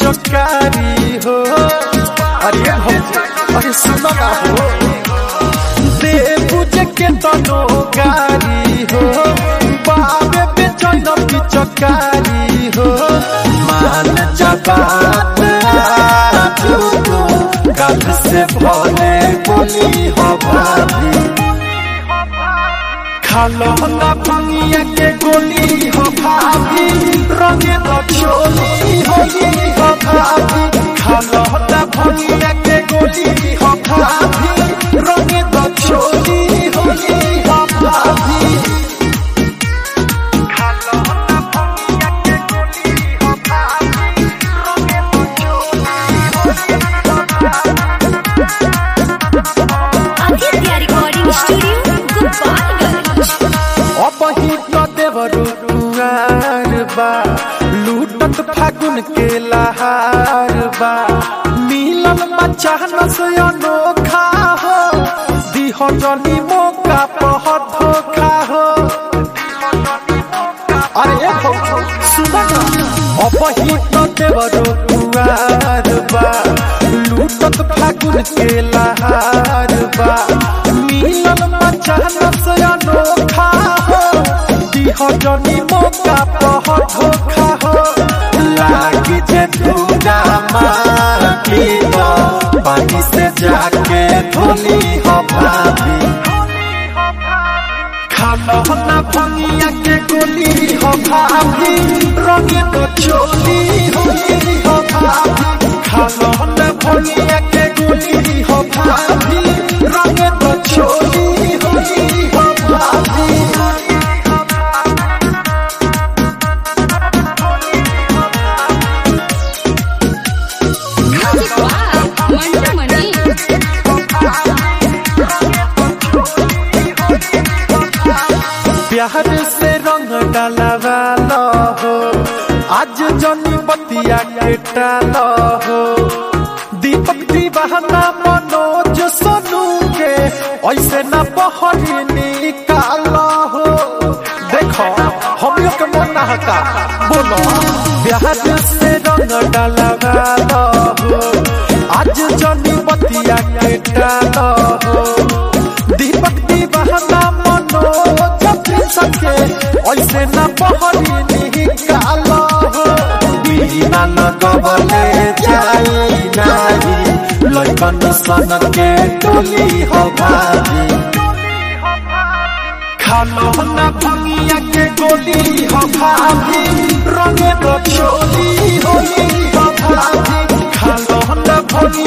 पिचकारी हो अरे भौजी अरे सुनो ना हो दे बुझ के तनो गारी हो बाबे बेचन पिचकारी हो मान जबात गल से भोले बोली हो भाभी खालो ना भंगिया के गोली हो भाभी रंगे तो चोली होली हो भाभी खालो ना भंगिया के गोली हो भाभी रंगे तो चोली होली हो भाभी खालो ना भंगिया के गोली हो भाभी रंगे तो चोली आदित्य रिकॉर्डिंग स्टूडियो गोपालगंज अपही तो देवरु कुआर बा लूटत फागुन के लहार बा मिलन बच्चा नस अनोखा हो दिह जनी मौका पह धोखा हो अरे हो सुन अपही तो देवरु कुआर बा लूटत फागुन के लहार बा मिलन बच्चा नस अनोखा हो दिह जनी मौका पह धोखा हो लागी जे दूरा माटी हो पानी से जाके धोली हो भाभी खालो ना भंगिया के गोली हो भाभी रंगे तो चोली होली हो भाभी खालो ना भंगिया के गोली हो भाभी रंगे तो चोली होली हो भाभी मंटू मनी प्यार से रंग डालवा लो हो आज जनी बतिया के टालो हो दीपक दीवाना मनोज सोनू के ऐसे ना बहरी निकालो हो देखो हम लोग के मन ना हका बोलो प्यार से रंग डालवा लो हो आज जनी बतिया के टालो हो दीपक दीवाना मनोज सके ऐसे न बहरी निकालो हो बिना लगवले जाई नाही लइकन सन के टोली हो भाभी खालो ना भंगिया के गोली हो भाभी रंगे तो चोली होली हो भाभी खालो ना भंगिया